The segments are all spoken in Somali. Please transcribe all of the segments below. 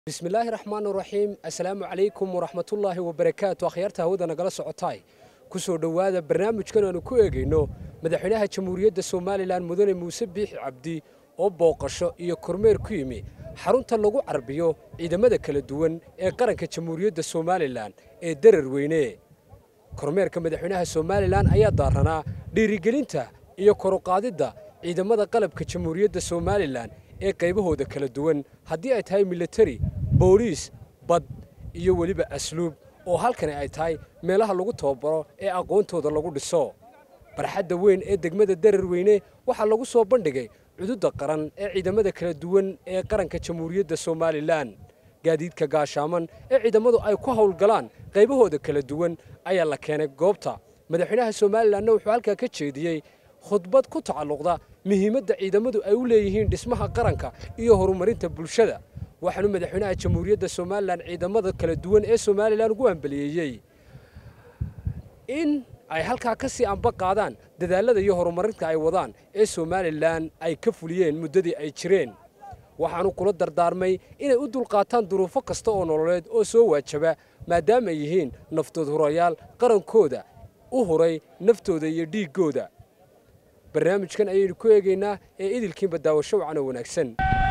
bismillaahi raxmaan raxiim assalaamu calaykum waraxmatullaahi wabarakaatu akhyaarta hawada nagala socotaay ku soo dhowaada barnaamijkan aanu ku eegayno madaxweynaha jamhuuriyadda somalilan mudane muuse biixi cabdi oo booqasho iyo kormeer ku yimi xarunta lagu carbiyo ciidamada kala duwan ee qaranka jamhuuriyadda somalilan ee darar weyne kormeerka madaxweynaha somalilan ayaa daaranaa dhiirigelinta iyo koruqaadidda ciidamada qalabka jamhuuriyadda somalilan ee qaybahooda kala duwan haddii ay tahay militari booliis bad iyo weliba asluub oo halkani ay tahay meelaha lagu tababaro ee aqoontooda lagu dhiso barxadda weyn ee degmada darar weyne waxaa lagu soo bandhigay cududda qaran ee ciidamada kala duwan ee qaranka jamhuuriyadda somalilan gaadiidka gaashaaman ee ciidamadu ay ku howlgalaan qaybahooda kala duwan ayaa la keenay goobta madaxweynaha somalilanna wuxuu halkaa ka jeediyey khudbad ku tacalluqda muhiimadda ciidamadu ay u leeyihiin dhismaha qaranka iyo horumarinta bulshada waxaanu madaxweynaha jamhuuriyadda somalilan ciidamada kala duwan ee somalilan ugu hambaliyeeyey in ay halkaa ka sii amba qaadaan dadaalada iyo horumarinta ay wadaan ee somalilan ay ka fuliyeen muddadii ay jireen waxaanu kula dardaarmay inay u dulqaataan duruufo kasta oo nololeed oo soo waajaba maadaama ay yihiin naftood hurayaal qarankooda u huray naftooda iyo dhiiggooda barnaamijkan ayaynu ku eegaynaa ee idilkiinba daawasho wacan oo wanaagsan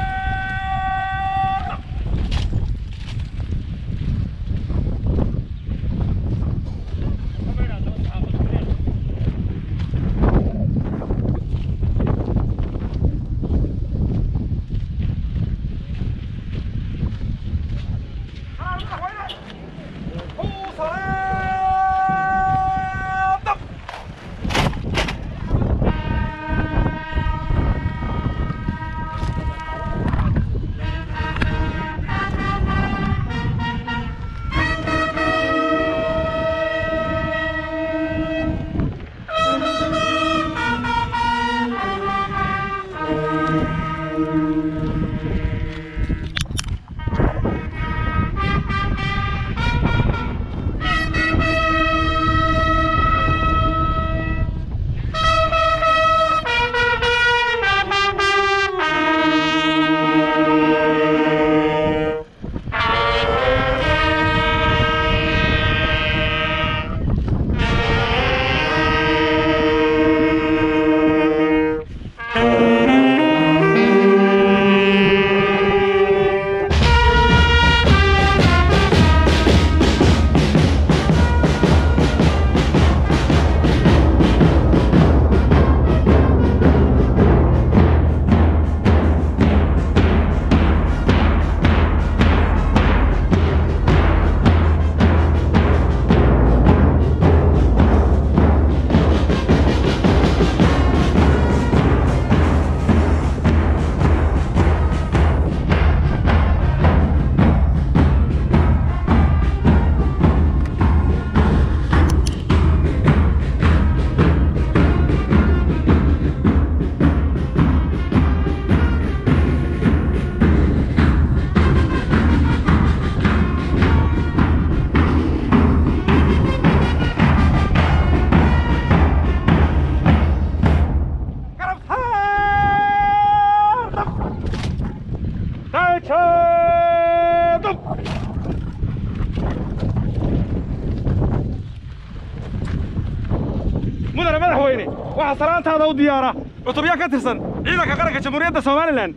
mudane madaxweyne waxaa salaantaada u diyaara cutubyo ka tirsan ciidanka qaranka jamhuuriyadda somalilan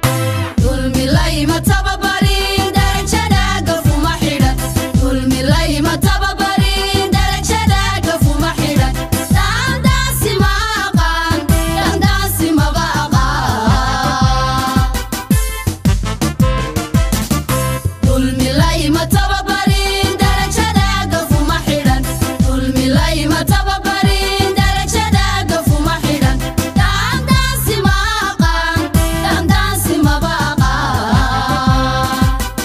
dulmilayma tababarin darajada gafuma xidhan dulmilayma tababarin darajada gafuma xidhan daandaasi ma aqaan daandaasi maba aqaan dulmilayma tababarin darajada gafuma xidhan dulmilayma tababarin darajada gafuma xidhan daandaasi ma aqaan daandaasi maba aqaan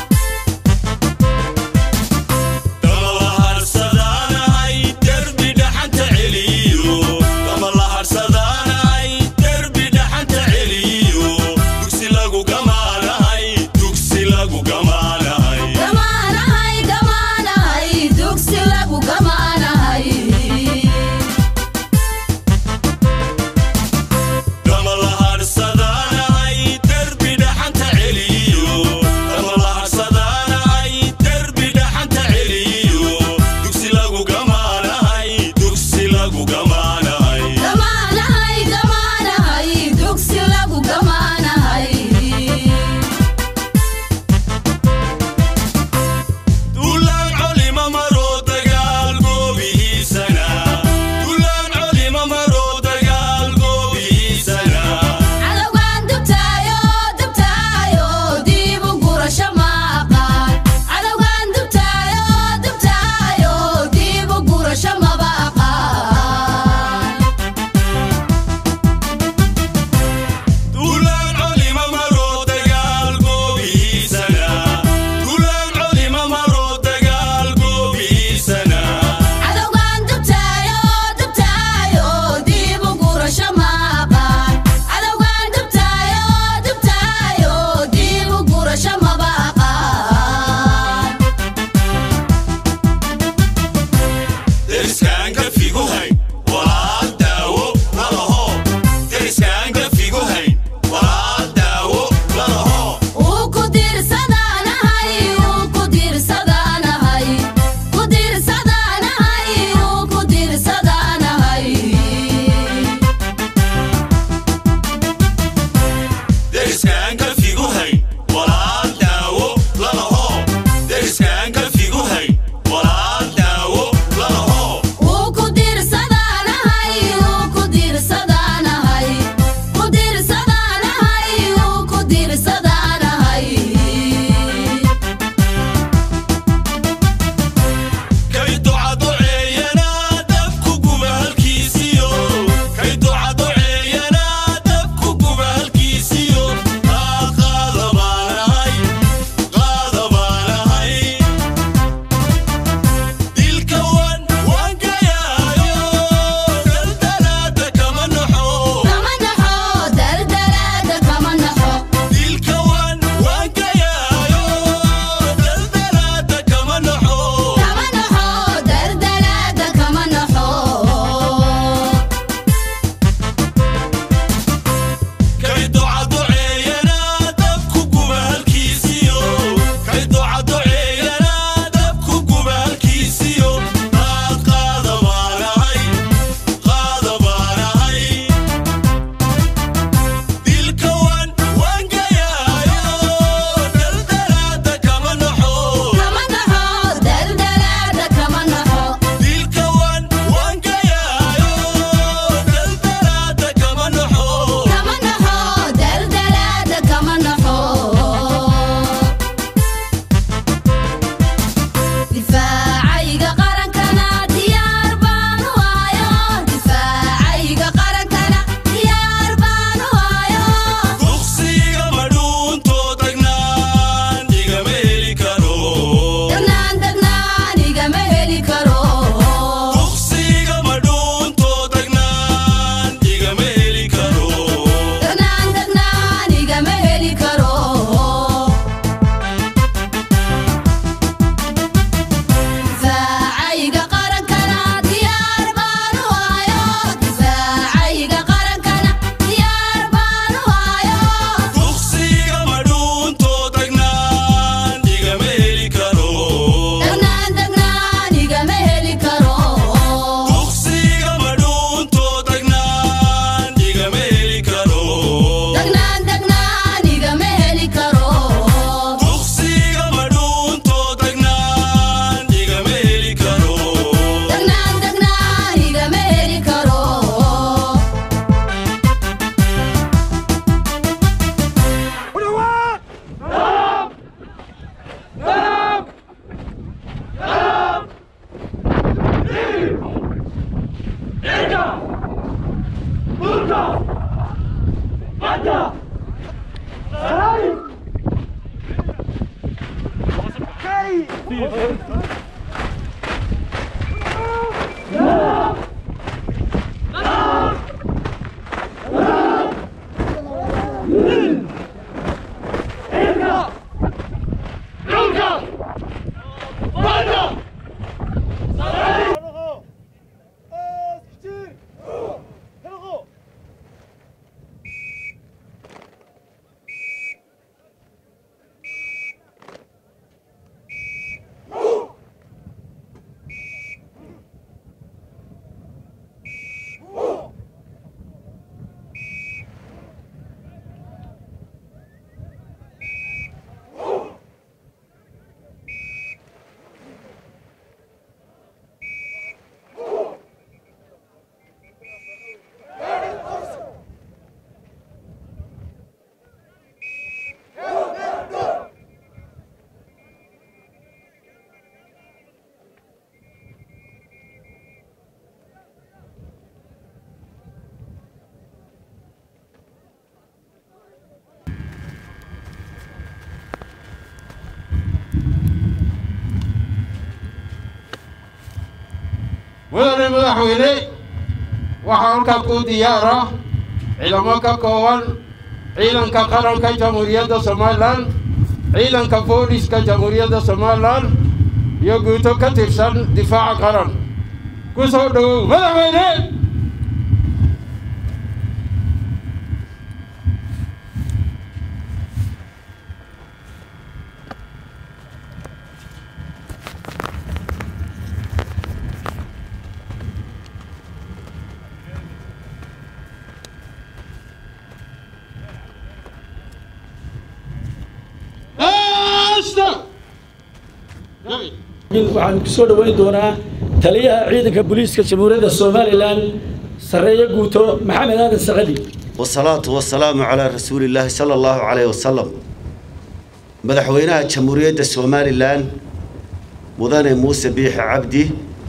mudane madaxweyne waxaa halkaa ku diyaara ciidamo ka kooban ciidanka qaranka jamhuuriyadda somalilan ciidanka booliska jamhuuriyadda somalilan iyo guuto ka tirsan difaaca qaran ku soo dhowow madaxweyne waxaan ku soo dhoweyn doonaa taliyaha ciidanka booliiska jamhuuriyadda somalilan sarreeye guuto maxamed aadan sacadi والصلاة والسلام على رسول الله صلى الله عليه وسلم مدحوينها جمهورية الصومالي الآن مدن موسى بيح عبدي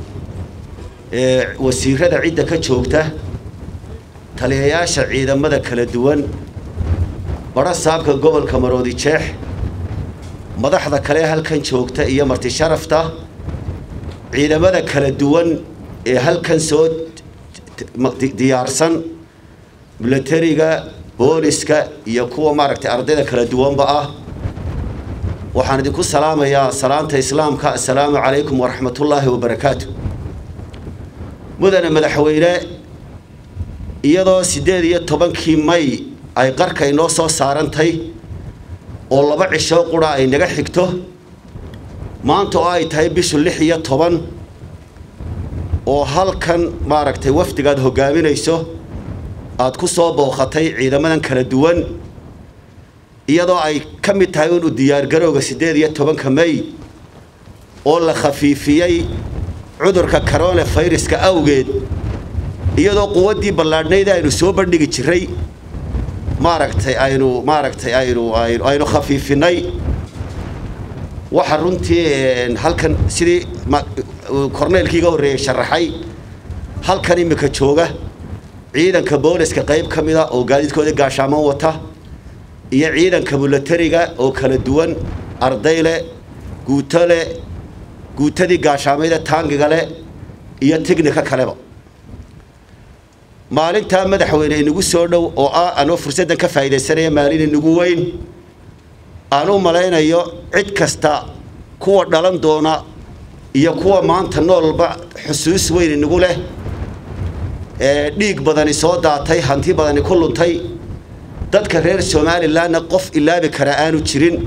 وسيرة عدة كتشوكته تلياياشا عيدا مدى كلا دوان برا سابقا قبل كمرودي تشيح مدحدا كليها هالكن شوكته إيا مرتي شرفته عيدا مدى كلا دوان هالكن سود ديارسن milatariga booliska iyo kuwa maaragtay ardayda kala duwanba ah waxaan idinku salaamayaa salaanta islaamka assalaamu calaykum waraxmatullaahi wabarakaatu mudane madaxweyne iyadoo siddeed iyo tobankii may ay qarka inoo soo saarantay oo laba cisho qura ay naga xigto maanta oo ay tahay bishu lix iyo toban oo halkan maaragtay wafdigaad hoggaaminayso aad ku soo booqatay ciidamadan kala duwan iyadoo ay ka mid tahay inu diyaargarowga siddeed iyo tobanka may oo la khafiifiyey cudurka corona fayraska awgeed iyadoo quwaddii ballaadhnayd aynu soo bandhigi jiray maaragtay aynu maaragtay aynu aynu aynu khafiifinay waxa runtii halkan sidii korneelkiiga horreeyey sharaxay halkan imika jooga ciidanka booliska qayb ka mida oo gaadiidkooda gaashaaman wata iyo ciidanka milatariga oo kala duwan arday leh guuto leh guutadii gaashaamayda taangiga leh iyo tignika kaleba maalintaa madaxweyne inagu soo dhow oo ah anoo fursaddan ka faa'iidaysanaya maalin inagu weyn aan u malaynayo cid kasta kuwa dhalan doona iyo kuwa maanta noolba xusuus weyn inagu leh ee dhiig badani soo daatay hanti badani ku luntay dadka reer somalilanna qof ilaabi kara aanu jirin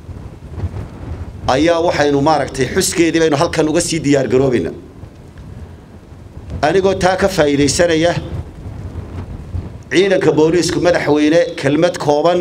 ayaa waxaynu maaragtay xuskeedii baynu halkan uga sii diyaargaroobayna anigoo taa ka faa'iidaysanaya ciidanka booliisku madaxweyne kelmad kooban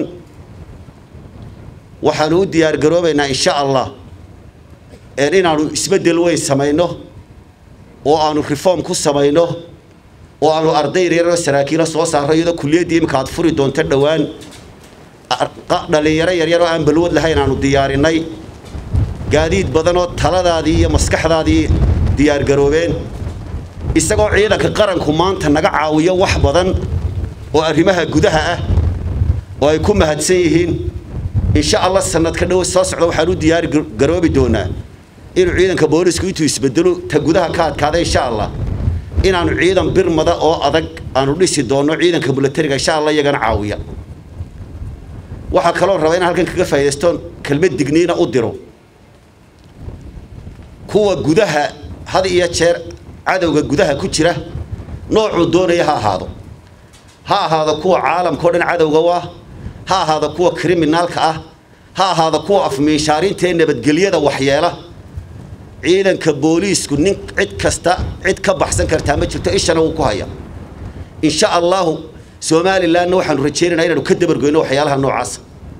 waxaanu u diyaargaroobaynaa insha allah inaanu isbeddel weyn samayno oo aanu reform ku samayno oo aanu arday yaryaroo saraakiilo soo saarro iyadoo kuliyaddii imika aad furi doonto dhowaan dhallinyaro yaryaroo aan balwad lahayn aanu diyaarinay gaadiid badanoo taladaadii iyo maskaxdaadii diyaargaroobeen isagoo ciidanka qaranku maanta naga caawiyo wax badan oo arrimaha gudaha ah oo ay ku mahadsan yihiin insha allah sanadka dhow soo socda waxaan u diyaargaroobi doonaa inuu ciidanka boolisku intuu isbedelo ta gudaha ka adkaada insha allah inaanu ciidan birmada oo adag aanu dhisi doonno ciidanka milatariga insha allah iyagana caawiya waxaa kaloo raba inaan halkan kaga faa'iidaystoon kelmad digniina u diro kuwa gudaha had iyo jeer cadowga gudaha ku jira noocuu doonaya ha ahaado ha ahaado kuwa caalamka o dhan cadowga u ah ha ahaado kuwa kriminaalka ah ha ahaado kuwa afmiinshaarinta ee nabadgelyada waxyeela ciidanka booliisku nin cid kasta cid ka baxsan kartaa ma jirto ishana wuu ku haya insha allahu somalilanna waxaanu rajaynaynaa inaanu ka dabargoyno waxyaalaha noocaasa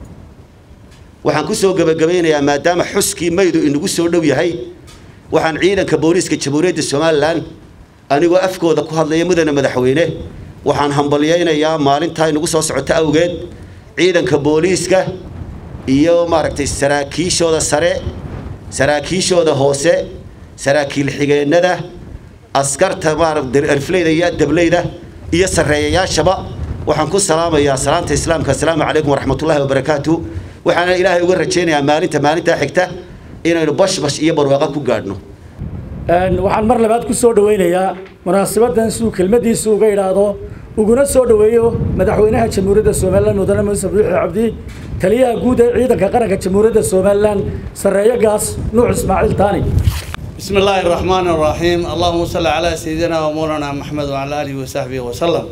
waxaan ku soo gebagabaynayaa maadaama xuskii maydu inagu soo dhow yahay waxaan ciidanka booliiska jamhuuriyadda somalilan anigoo afkooda ku hadlaya mudane madaxweyne waxaan hambalyaynayaa maalintaa inagu soo socota awgeed ciidanka booliiska iyo maaragtay saraakiishooda sare saraakiishooda hoose saraakiil xigeennada askarta maaragtay arfleyda iyo dableyda iyo sarreeyayaashaba waxaan ku salaamayaa salaanta islaamka assalaamu calaykum waraxmatullaahi wabarakaatu waxaana ilaahay uga rajaynayaa maalinta maalintaa xigta inaynu bashbash iyo barwaaqo ku gaadhno waxaan mar labaad ku soo dhawaynayaa munaasabadan siduu kelmadiisu uga idhaahdo uguna soo dhoweeyo madaxweynaha jamhuuriyadda somalilan mudane muuse biixi cabdi taliyaha guud ee ciidanka qaranka jamhuuriyadda somalilan sarreeyo gaas nuux ismaaciil taani بسم الله الرحمن الرحيم اللهم صل على سيدنا ومولانا محمد وعلى آله وصحبه وسلم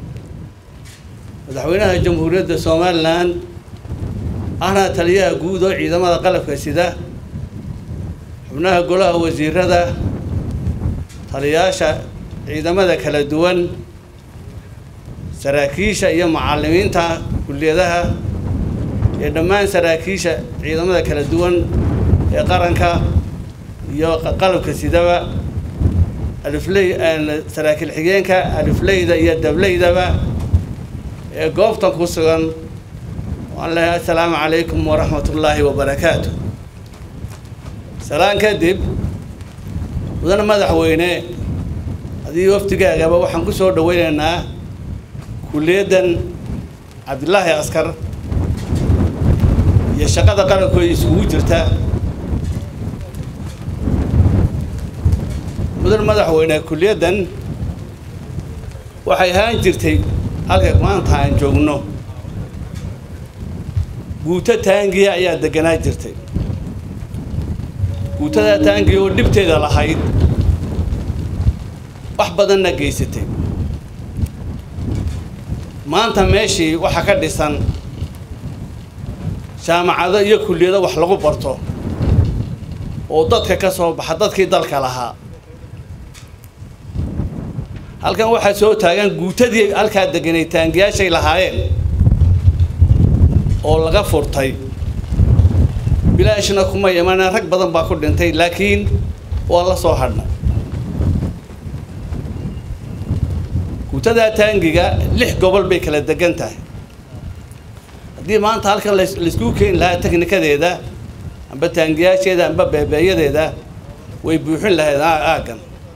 madaxweynaha jamhuuriyadda somalilan ahna taliyaha guud oo ciidamada qalabka sida xubnaha golaha wasiirada taliyaasha ciidamada kala duwan saraakiisha iyo macallimiinta kulliyadaha iyo dhammaan saraakiisha ciidamada kala duwan ee qaranka iyo qalabka sidaba alifley saraakiil xigeenka alifleyda iyo dableydaba ee goobtan ku sugan waan leeyahay assalaamu calaykum waraxmat ullaahi wabarakaatu salaan kadib mudane madaxweyne adii waftigaagaba waxaan ku soo dhaweynaynaa kulliyaddan cabdilaahi askar iyo shaqada qarankooda isugu jirta mudan madaxweyne kulliyaddan waxay ahaan jirtay halka maanta aan joogno guuto taangiya ayaa deganaa jirtay guutadaa taangiya oo dhibteeda lahayd wax badanna geysatay maanta meeshii waxaa ka dhisan jaamacado iyo kulliyado wax lagu barto oo dadka ka soo baxa dadkii dalka lahaa halkan waxaa soo taagan guutadii halkaa deganay taangiyaashay lahaayeen oo laga furtay bilaashna kuma imanaa rag badan baa ku dhintay laakiin waa la soo hadhnay guutadaa taangiga lix gobol bay kala degan tahay haddii maanta halkan las- laisku keeni lahaa teknikadeeda amba taangiyaasheeda amba beebeeyadeeda way buuxin lahayd aa- aaggan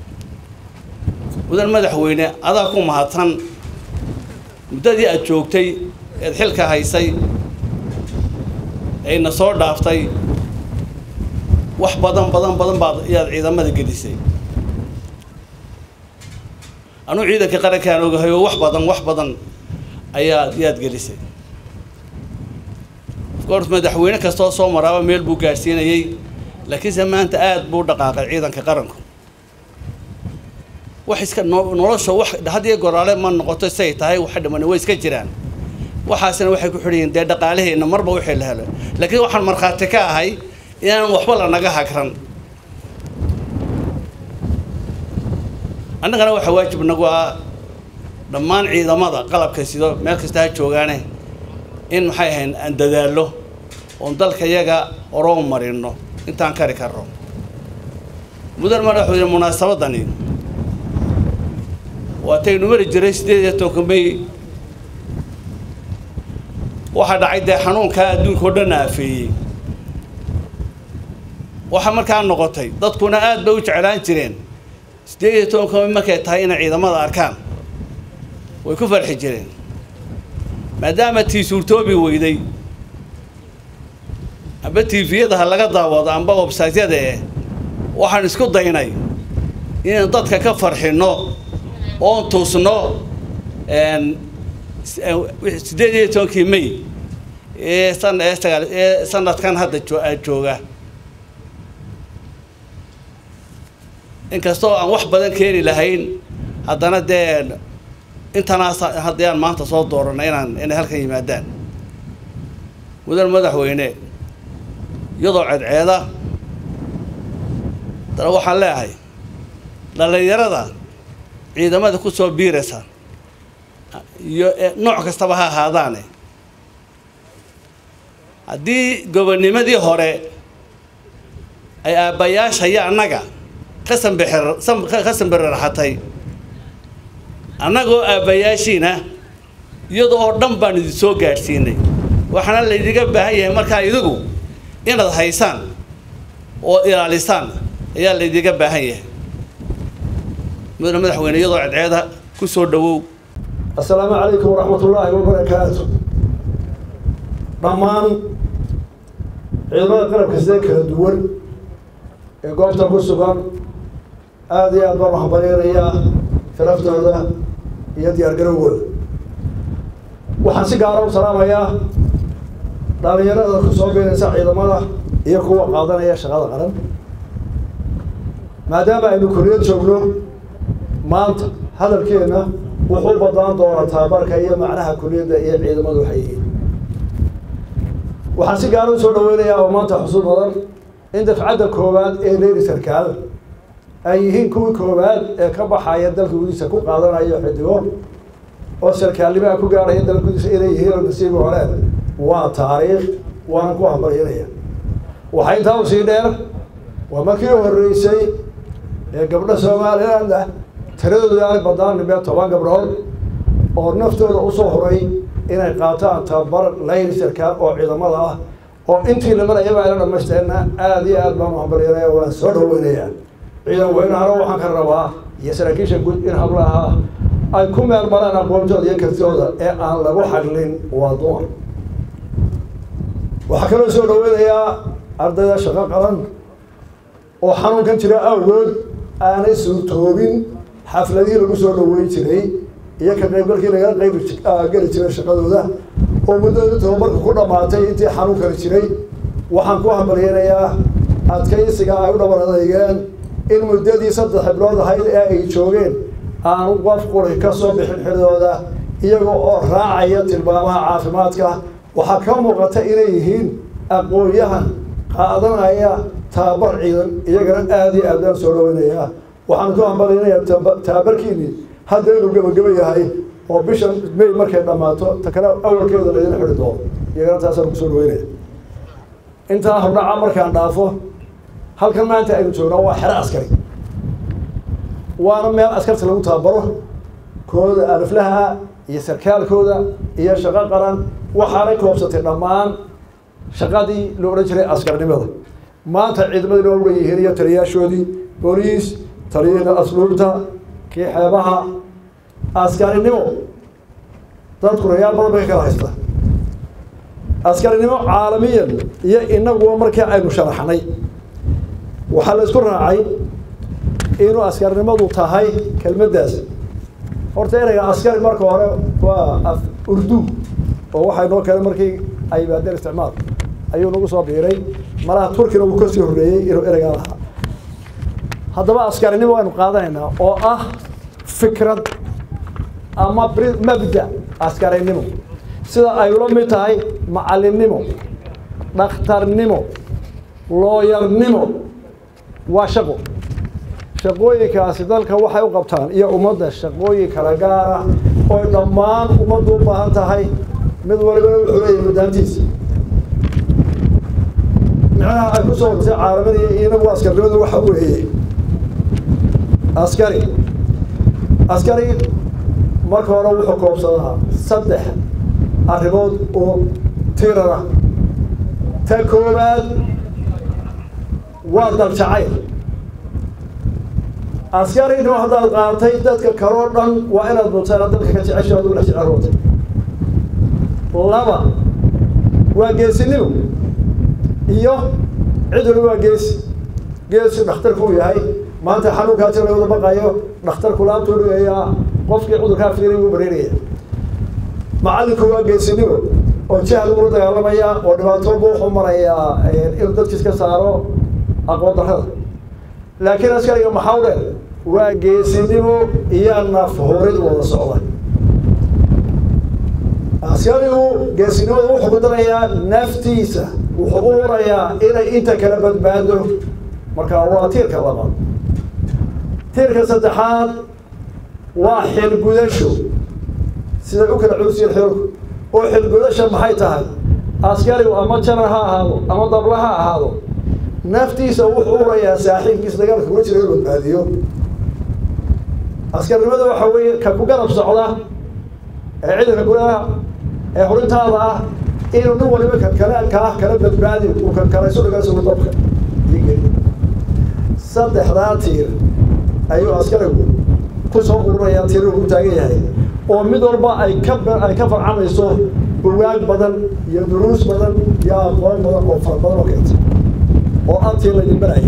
mudan madaxweyne adaa ku mahadsan muddadii aad joogtay eed xilka haysay ayna soo dhaaftay wax badan badan badan baad ayaad ciidamada gelisay anuu ciidanka qarankaan ogahay oo wax badan wax badan ayaad yaad gelisay of course madaxweyne kastoo soo maraaba meel buu gaadhsiinayay laakiinse maanta aad buu u dhaqaaqay ciidanka qaranku wax iska no- nolosha wax had iyo goraale ma noqoto say tahay waxa dhiman way iska jiraan waxaasina waxay ku xidhan yihiin dee dhaqaalaheenna marba wixii la helo laakiin waxaan markhaati ka ahay inaan waxba lanaga hagran annagana waxaa waajib nagu ah dhammaan ciidamada qalabka sido meel kasta ha joogaane in maxay ahayn aan dadaallo oon dalka yaga horoo marino intaan kari karno mudan madaxweyne munaasabadani waataynu mari jiray sideed iyo tobanka may waxaa dhacay dee xanuunkaa adduunka oo dhan aafeeyey waxaa markaa noqotay dadkuna aad bay u jeclaan jireen sideed iyo tobanka may markay tahay inay ciidamada arkaan way ku farxi jireen maadaama tii suurtoobi weyday amba tiifiyada ha laga daawado amba websaytyada eh waxaan isku daynay inaan dadka ka farxinno oon tuusno siddeed iyo tobankii may ee san ee sagaal ee sanadkan hadda jo- jooga inkastoo aan wax badan keeni lahayn haddana dee intanaas haddii aan maanta soo dooranno inaan inay halkan yimaadaan mudan madaxweyne iyadoo ceedceeda dana waxaan leeyahay dhallinyarada ciidamada ku soo biiraysa iyo ee nooc kastaba ha ahaadaane haddii gobonnimadii hore ay aabbayaasha iyo annaga ka sambixir sam- ka sambiriraxatay annagoo aabbayaashiina iyada oo dhan baan idin soo gaadhsiinay waxaana laydiga baahan yahay markaa idigu inaad haysaan oo ilaalisaan ayaa laydiga baahan yahay mudane madaxweyne iyadoo cadceeda ku soo dhowow السلام عليكم ورحمة الله وبركاته dhammaan ciidamada qalabka sida kala duwan ee goobta ku sugan aada iyo aad baan uhambaleynayaa sharaftooda iyo diyaargarowgooda waxaan si gaara u salaamayaa dhalinyarada ku soo biiraysa ciidamada iyo kuwa qaadanaya shaqada qaran maadaama aynu koriyad joogno maanta hadalkeena wuxuu badnaan doonaa tababarka iyo macnaha kuliyadda iyo ciidamadu waxay yihiin waxaan si gaara u soo dhaweynayaa oo maanta xusuus badan in dafcadda koowaad ee leyli sarkaal ay yihiin kuwii koowaad ee ka baxaya dalka gudihiisa ku qaadanayo xidigo oo sarkaalnimaha ku gaarhaya dalka gudihiisa inay yihiin oo nasiibi hore waa taariikh waanan ku hambalyanaya waxaa intaa u sii dheer waa markii horreysay ee gabdho somaliland ah tiradoodu aanay badnaan nimee toban gabdhood oo naftooda usoo horay inay qaataan tababar layli sarkaal oo ciidamada ah oo intii lamarayaba ayla dhamaysteena aada iyo aad baan u hambalyanaya waan soo dhaweynayaa ciidan weynahana waxaan ka rabaa iyo saraakiisha guud in hablaha ay ku meel maraan aqoontooda iyo kartooda ee aan lagu xadlin waa dumar waxaa kaloo soo dhaweynayaa ardayda shaqo qaban oo xanuunkan jira awgood aanay suurtoobin xafladihii lagu soo dhaweyn jiray iyo ka qaybgalkii lagala qayb geli jiray shaqadooda oo muddada tababarka ku dhammaatay intii xanuunkani jiray waxaan ku hambalyeynayaa adkaysiga ay u dhabar adeygeen in muddadii saddex xiblood ahayd ee ay joogeen aanu qof quri ka soo bixin xidooda iyaga oo raacaya tilmaamaha caafimaadka waxaa ka muuqata inay yihiin aqoon-yahan qaadanaya tababar ciidan iyagana aada iyo aad baan soo dhaweynayaa waxaan ku hambalyeynayaa taba- tababarkiini hadda inuu gebageba yahay oo bishan may markay dhammaato ta kale awalkeeda laydin xidhi doono iyagana taasaan kusoo dhaweynaya intaa hordhaca markaan dhaafo halkan maanta aynu joognaa waa xero askari waana meel askarta lagu tababaro kooda aliflaha iyo sarkaalkooda iyo shaqo qaran waxaanay koobsatay dhammaan shaqadii la odhan jiray askarnimada maanta ciidamadii loo ogan yihiin iyo taliyaashoodii booliis taliyada asluubta kii xeebaha askarinimo dadku rayaal badan bay ka kala haysta askarinimo caalamiyan iyo inaguba markii aynu sharaxnay waxaa la isku raacay inuu askarnimadu tahay kelmaddaas horta ereyga askari marka hore waa af urdu oo waxay noo keenay markii ay yimaadeen isticmaal ayuu nagu soo biiray malaha turkina uu kasii horreeyey inuu ereygaa lahaa haddaba askarinimo aynu qaadanaynaa oo ah fikrad ama bri- mabda askarinimo sida ay ula mid tahay macallinnimo dhakhtarnimo looyarnimo waa shaqo shaqooyinkaasi dalka waxay u qabtaan iyo ummadda shaqooyin kala gaara oy dhammaan ummaddu u baahan tahay mid walibana wuxuu leeyahay madaantiisa micnaha ay ku soo hortay caalamada iyo inagu askarnimadu waxa weeye askari askari marka hore wuxuu koobsadaa saddex arrimood oo tirara ta koowaad waa daljacayl askarinimo haddaad qaatay dadka kaloo dhan waa inaad mutaan dalka ka jecesha ad ula jecelootay laba waa geesinimo iyo cid waliba waa geesi geesi dhakhtarku uu yahay maanta xanuunkaa jir laga wada baqayo dhakhtarku laabtuu dhigayaa qofkii cudurkaa fiiray wuu bareeraya macallinku waa geesinimo oo jahal ula dagaalamaya oo dhibaatooba wuxuu marayaa inuu dadkiis ka saaro aqoon darrada laakiin askariga maxaa u dheer waa geesinimo iyo naf horid wada socda askarigu geesinimada wuxuu ku darayaa naftiisa wuxuu u hurayaa inay inta kala badbaado marka waa tiirka labaad tiirka saddexaad waa xilgudasho siday u kala culsiyen xoolku oo xilgudasha maxay tahay askarigu ama janar ha ahaado ama dabla ha ahaado naftiisa wuxuu urayaa saaxiibkiisa dagaalka kula jira inuu badbaadiyo askarnimada waxa weeye ka ku garab socda ee ciidanka gulaha ee hurintaada ah inuu nin waliba kan kale ka ah kala badbaadi uu kan kale isu dhiga isugu dabka saddexdaa tiir ayuu askarigu kusoo ururayaa tiir uu taagan yahay oo mid walba ay ka ay ka farcamayso bugaag badan iyo duruus badan iyo aqoon badan oo fara badan oo keenta oo antii laydin baraya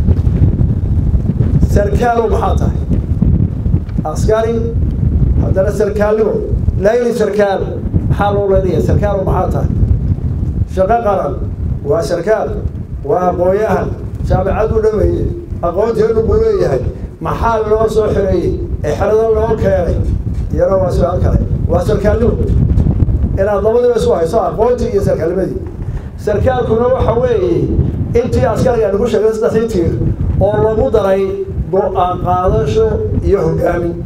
sarkaalow maxaa tahay askari haddana sarkaalnimo layli sarkaal maxaa loo leynaya sarkaalow maxaa tahay shaqo qaran waa sarkaal waa aqoon-yahan jaamicad u dhameeye aqoonteenu buu leeyahay maxaa loo soo xireeyey ee xerada loo keenay iyana waa su-aal kale waa sarkaalnimo inaad labadiba isu hayso aqoontii iyo sarkaalnimadii sarkaalkuna waxa weeye intii askariga nagu sheegay saddexdii tiir oo lagu daray go-aan qaadasho iyo hogaamin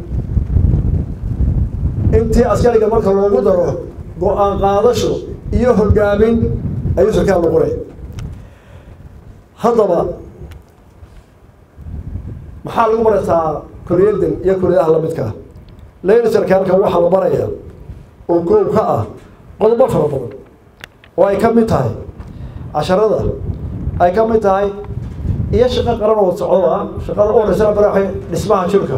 intii askariga marka loogu daro go-aan qaadasho iyo hogaamin ayuu sarkaal noqonaya haddaba maxaa lagu barataa kuliyaddan iyo kuliyadaha lamidkaa leyli sarkaalka waxaa la barayaa oo goob ka ah qodobo fara badan oo ay ka mid tahay casharada ay ka mid tahay iyo shaqo qaran oo socdo ah shaqada u horeysa baraxay dhismaha jirka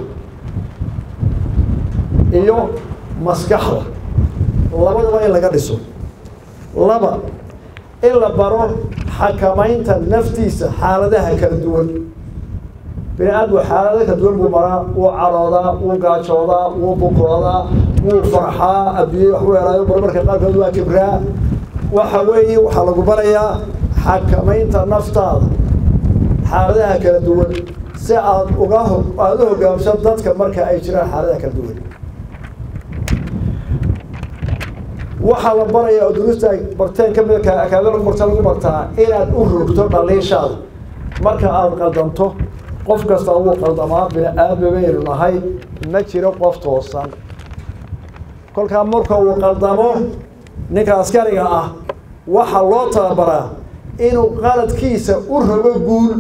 iyo maskaxda labadaba in laga dhiso laba in la baro xakamaynta naftiisa xaaladaha kala duwan bini aadmu xaalado kala duwan buu maraa wuu caroodaa wuu gaajoodaa wuu bukroodaa wuu farxaa adduunya wax u helaayo marmarka qaarkood waa kibraa waxa weeye waxaa lagu barayaa xakamaynta naftaada xaaladaha kala duwan si aad uga ho aada u hogaamsan dadka marka ay jiraan xaaladaha kala duwan waxaa la barayaa oo duruusta ay barteen ka mid akaada lagu barta lagu bartaa inaad u rogto dhaliishaada marka aada qaldanto qof kasta wuu qaldamaa bini aadmi baynu nahay ma jiro qof toosan kolkaa marka uu qaldamo ninka askariga ah waxaa loo tababaraa inuu qaladkiisa u rogo guul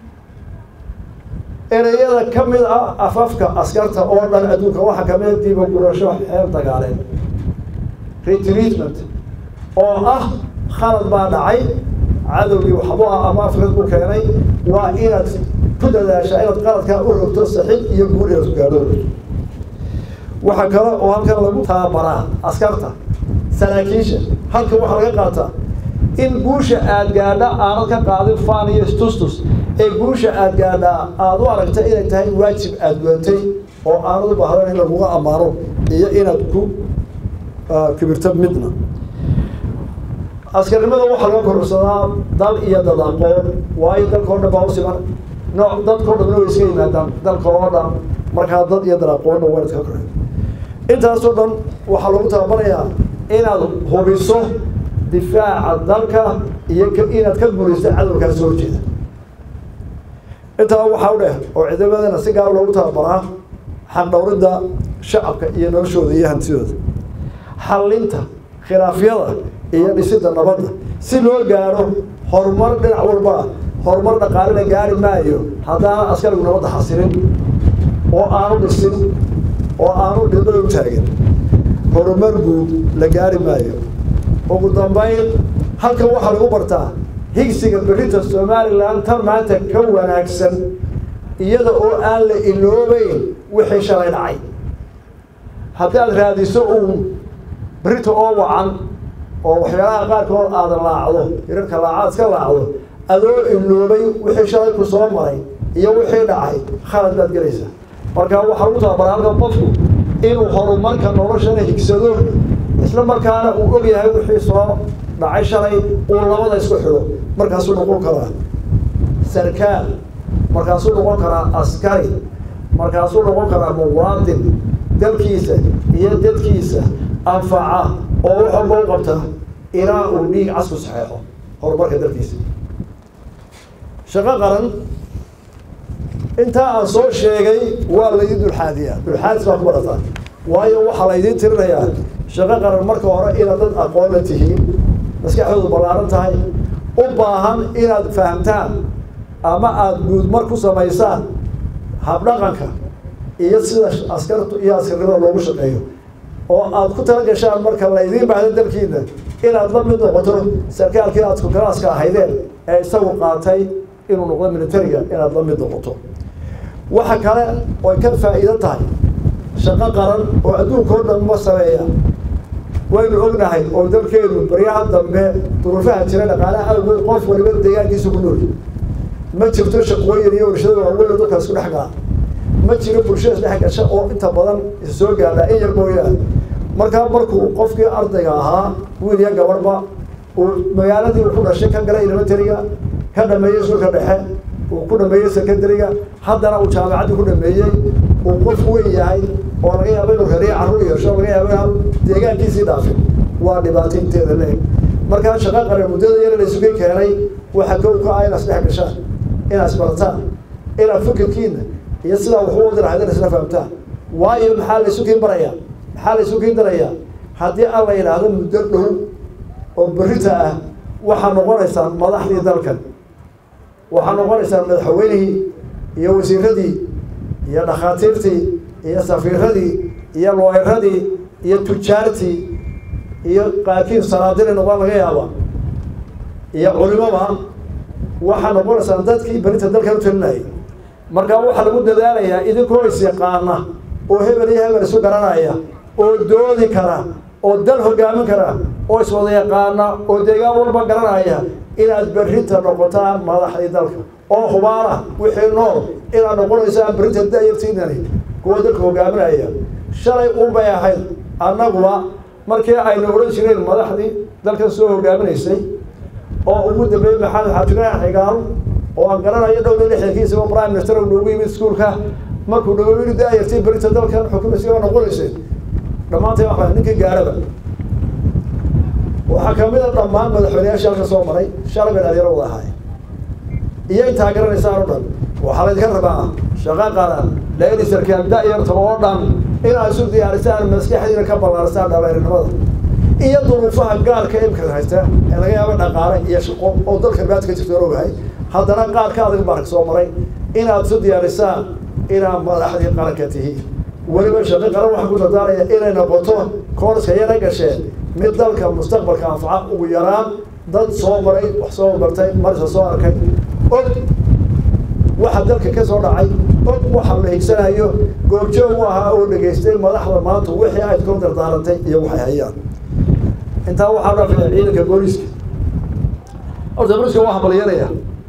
ereyada ka mid ah afafka askarta oo dhan adduunka waxaa kamid a diiba gurasho xeer dagaaleed retreatment oo ah khalad baa dhacay cadowgii waxbu ah ama afrid ku keenay waa inaad ku dadaashaa inaad qaladkaa u rogto saxiib iyo guul inaad ku gaadho waxaa kale oo halkan lagu tababaraa askarta saraakiisha halkan waxaa laga qaataa in guusha aad gaadha aanad ka qaadin faan iyo stustus ee guusha aad gaadhaa aada u aragta inay tahay waajib aada gudatay oo aanad u baahdan in laguga ammaano iyo inaad ku kibirto midna askarnimada waxaa laga kororsadaa dal iyo dad aqoon waayo dalka o dhan baa usiman nooc dadkao dhanna way iska yimaadaan dalka oo dhan markaa dad iyo dad aqoonna waa iska korey intaasoo dhan waxaa lagu tababarayaa inaad hubiso difaaca dalka iyo inaad ka guulaysto cadowkaa soo horjeeda intaa waxaa u dheh oo ciidamadana si gaar loogu tababaraa xaqdhowridda shacabka iyo noloshooda iyo hantidooda xallinta khilaafyada iyo dhisidda nabadda si loo gaadho horumar dhinac walba horumar dhaqaalena gaari maayo haddaana askarigu nabadda xasilin oo aanu dhisin oo aanu dhidmada u taagin horumar guud la gaari maayo ugu dambayn halkan waxaa lagu bartaa higsiga berrinta somalilan tan maanta ka wanaagsan iyada oo aan la iloobeyn wixii shalay dhacay haddaad raadiso uun berrinta oo wacan oo waxyaalaha qaarkood aada laacdo hirarka laacaad iska laacdo adoo iloobay wixii shalay ku soo maray iyo wixii dhacay khalad baad gelaysaa marka waxaa lagu tababaraa halkan qofku inuu horumarka noloshana higsado isla markaana uu og yahay wixii soo dhacay shalay uu labada isku xidho markaasuu noqon karaa sarkaal markaasuu noqon karaa askari markaasuu noqon karaa muwaadin dalkiisa iyo dadkiisa anfaca oo wax walba u qabta ilaa uu dhiig casku saxeexo horumarka dalkiisa shaqo qaran intaa aan soo sheegay waa laydin dulxaadiyaa dulxaadis baa ku barataa waayo waxaa laydiin tirinayaa shaqo qaran marka hore inaad dad aqoonna tihiin maskaxdoodu ballaaran tahay u baahan inaad fahamtaan ama aada guudmar ku samaysaan habdhaqanka iyo sida askartu iyo askarnimada loogu shaqeeyo oo aad ku tala gashaan marka laydiin baahdo dalkiina inaad la mid noqoto sarkaalkii aad kukalaaska ahaydeen ee isagu qaatay inuu noqdo militariga inaad la mid noqoto waxa kale oy ka faa'iido tahay shaqo qaran oo adduunka oo dhan ma sameeya waynu ognahay oo dalkeenu baryaha dambe duruufaha jira dhaqaalaha awgeed qof waliba deegaankiisa ku nool ma jirto shaqooyin iyo warshada waaweyn oo dadka isku dhex gala ma jiro bulshada isdhex gasha oo inta badan is soo gaadha in yar mooyaane markaa markuu qofkii ardayga ahaa wiil iyo gabadhba uu magaaladii uu ku dhashay ka galay elementariga ka dhameeyey sulka dhexe uu ku dhameeyey secondariga haddana uu jaamacaddii ku dhameeyey uu qof weyn yahay oo laga yaabo inuu reeriya carruur yeesho laga yaabo inaanu deegaankiisii dhaafin waa dhibaato inteeda leeg markaa shaqo qaran muddada yar la isugu keenay waxa kow ka ah inaad isdhex gashaan inaad isbarataan inaad fikirkiina iyo sidaa wax u wadi lahayd isla fahamtaan waayo maxaa la isu kiin barayaa maxaa la isu kiin darayaa haddii aan la yidhaahdo muddo dhow oo berita ah waxaa noqonaysaan madaxdii dalkan waxaa noqonaysaan madaxweynihii iyo wasiiradii iyo dhakhaatiirtii iyo safiiradii iyo looyaradii iyo tujaartii iyo qaakiin sanaadiri noqon laga yaaba iyo culimaba waxaa noqonaysaan dadkii berinta dalkan u talinayay markaa waxaa lagu dadaalayaa idinkoo is yaqaana oo hebel iyo hebel isu garanaya oo doodi kara oo dal hogaamin kara oo iswada yaqaana oo deegaan walba garanaya inaad berrinta noqotaan madaxdii dalka oo hubaana wixii nool inaad noqonaysaan berrinta dayartiinani kuwa dalka hogaaminaya shalay unbay ahayd annaguba markii aynu odhan jireen madaxdii dalkan soo hogaaminaysay oo ugu dambeeyey maxamed xaajiraan xigaal oo aan garanayo dhowr lixdankiisa oo prime minister uu noogu yimid iskuulka markuu dhago yiri daayartii berita dalkan xukumaysa waa noqonaysay dhammaantay waxaa ninkii gaaraba waxaa kamid a dhammaan madaxweyneyaashii halka soo maray shalay bay dhalinyaro wada ahaay iyo intaa garanaysaan o dhan waxaa laydinka rabaa shaqo qaran laeli sarkaal da-yarta oo dhan inaad isu diyaarisaan maskaxdiina ka ballaarisaan dhalinimada iyo duruufaha gaarka imka haysta ee laga yaabo dhaqaale iyo shaqo oo dalka baad ka jirto ogahay haddana qaar ka adag baa soo maray inaad isu diyaarisaan inaad madaxdii qaranka tihiin weliba shaqo qaran waxaa ku dadaaraya inay noqoto koorska yana gasheen mid dalka mustaqbalka anfaca ugu yaraan dad soo maray wax soo bartay marisa soo arkay og waxa dalka ka soo dhacay og waxa la higsanayo goobjoog u ahaa oo dhegaystay madaxda maanta wixii ayd ku dardaarantay iyo waxay hayaan intaa waxaa dhafaya ciidanka booliiska horta booliiska waa hambalyanaya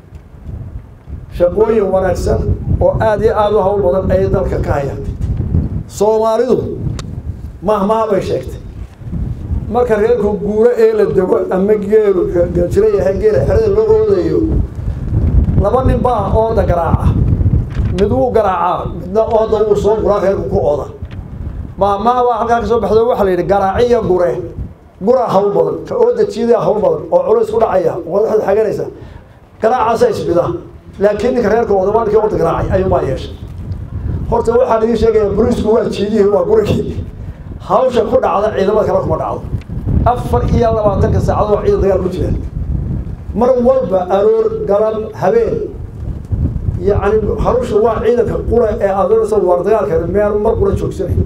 shaqooyin wanaagsan oo aada iyo aada u hawl badan ayay dalka ka hayaan soomaalidu mahmaha bay sheegtay marka reerku guuro ee la dego ama geelu jira yahay geela xerada loo oodayo laba nin baa ooda garaaca mid wuu garaacaa midna ooda wuu soo guraa reerku ku ooda mahmaha baa halkaa ka soo baxdo waxaa la yidhi garaaci iyo gure guraa hawl badan ka ooda jiidaa hawl badan oo culays ku dhacaya wadaxda xaganaysa garaacaasa isbida laakiin ninka reerka odamaanka orda garaacay ayuunbaa yeeshay horta waxaan idiin sheegaya boliisku waa jiidihii waa gurigii hawsha ku dhacda ciidamada kale kuma dhacdo afar iyo labaatanka saacadoo ciidan dagaal ku jira mar walba aroor galab habeen yacni hawsha waa ciidanka qura ee adoonaysa waar dagaalka meel mar qura joogsanay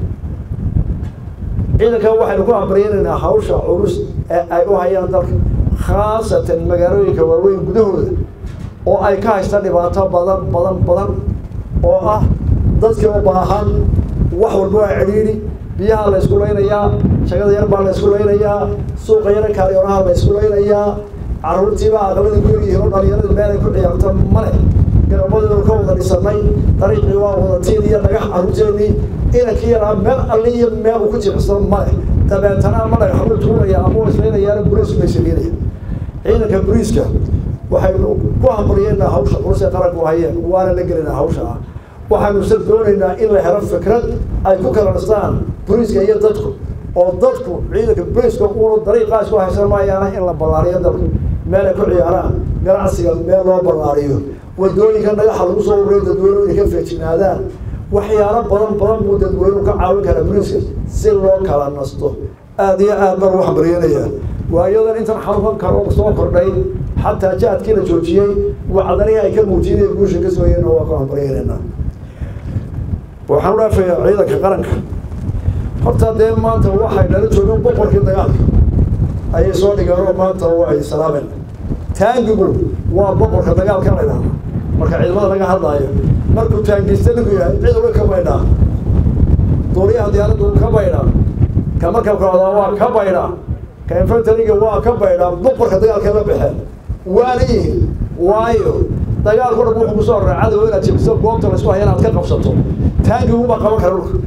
ciidanka waxaynu ku amriyanaynaa hawsha culus ee ay u hayaan dalka khaasatan magaalooyinka waaweyn gudahooda oo ay ka haystaan dhibaato badan badan badan oo ah dadkii u baahan wax walba waa cidhiidhi biyaha la isku laynayaa shagada yar baa la isku laynayaa suuqa yara kaalyonaha la isku laynayaa carruurtiibaa aqalada ku yaryihiin oo dhalinyarada meel ay ku ciyaarto male garabadooda ka wada dhisanay dariiqii waa wadatiin iyo dhagax carruurteennii inankii yaraa meel alli iyo meel uu ku jimicsado male dabeetana ama dhagax buu tuuraya ama uu islaynayaana buriis bay sameynaya ciidanka buriiska waxaynu ku hambalyeynaa hawsha culus ee qaranku hayeen waana la gelinaa hawsha ah waxaanu se doonaynaa in la helo fikrad ay ku kala dhistaan buriiska iyo dadku oo dadku ciidanka buriiska uunu dariiqaas ku haysan maayaana in la ballaariyo dalka meel ay ku ciyaaraan ganacsiga meel loo ballaariyo wadooyinka dhagaxa lagu soo ururiyo dadweynuhu inay ka feejignaadaan waxyaalo badan badan buu dadweynuhu ka caawin karaa buriiska si loo kala nasto aada iyo aad baan u hambalyeynayaa waayadan intan xanuunkan karo soo kordhay xataa jaadkii la joojiyey wacdanihii ay ka muujiyeen ee guusha ka sooyeen waa ku hambalyeynaynaa waxaan u dhaafayaa ciidanka qaranka horta dee maanta waxay nala joogeen boqorkii dagaalka ayay soo dhigeen oo maanta way salaameen taangigu waa boqorka dagaalka la idhaahda marka ciidamada laga hadlaayo markuu taangista ninku yahay cid uga ka baydhaa duuliyaha diyaaraddu ka baydhaa ka markabka wadaa waa ka baydhaa ka infantariga waa ka baydhaa boqorka dagaalka la baxeen waana yihiin waayo dagaalku dhan wuxuu kusoo raray cadow inaad jebiso goobta laysku haya inaad ka qabsato taangiguba qaban kara dhulka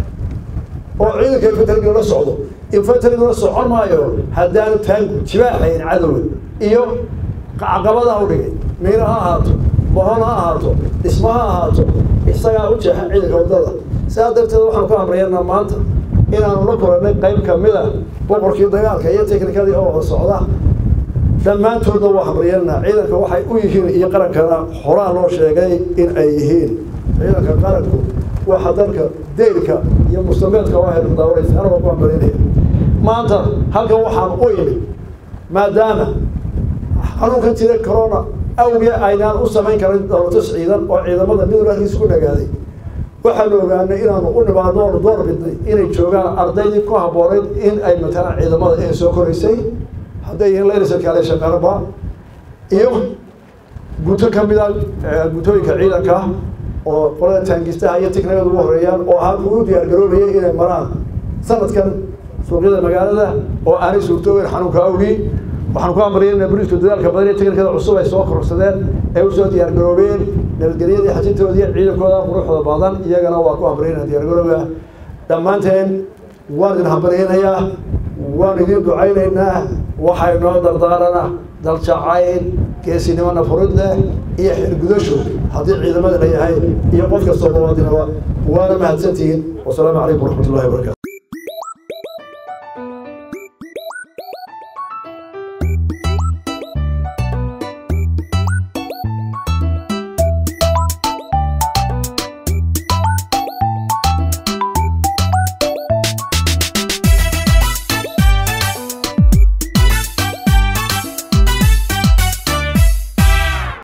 oo ciidanka infantariga la socdo infantariga la socon maayo haddaanu taangu jibaaxayn cadowga iyo caqabada u dhigay miino ha ahaato bohon ha ahaato dhismo ha ahaato isagaa u jeexa ciidanka waddada sidaa darteed waxaanu ka hamrayanaa maanta inaanu la kulannay qayb kamid a boqorkii dagaalka iyo teknikadii oo wada socda dhammaantoodna waa hamrayanaa ciidanka waxay u yihiin iyo qarankana horaa loo sheegay in ay yihiin ciidanka qaranku waxa dalka deyrka iyo mustameedka waa haynu daawanaysa ana waa ku hambalinaya maanta halkan waxaan u imid maadaama xanuunkan jira corona awgee aynaan u samayn karin dowlatus ciidan oo ciidamada midowga halkiisa ku dhagaaday waxaanu ogaanay inaanu u nimaadno oonu door bidnay inay joogaan ardaydii ku habboonayd in ay matalaan ciidamada ee soo koraysay hadday yihiin laylisalkaale shaqaraba iyo guto ka mid a gutooyinka ciidanka oo qolada taangistaha iyo tiknikada ugu horeeyaan oo ahaa kugu diyaar garoobayay inay maraan sanadkan suuqyada magaalada oo aanay suurtoobeyn xanuunka awgii waxaan ku amriyeynaa buriiska dadaalka badan iyo tiknikada cusub ay soo kororsadeen ay usoo diyaar garoobeen nabadgelyadii xajintoodii ciidankooda quruxda badan iyagana waa ku amriyeynaa diyaar garooga dhammaanteen waan idin hambalyeynayaa waan idin ducaynaynaa waxay noo dardaarana daljacayl geesinimo nafurid leh iyo xirgudasho haddii ciidamada la yahay iyo qof kastoo muwaadinaba waana mahadsantihiin wasalaamu calaykum waraxmat ullahi wabarakaatu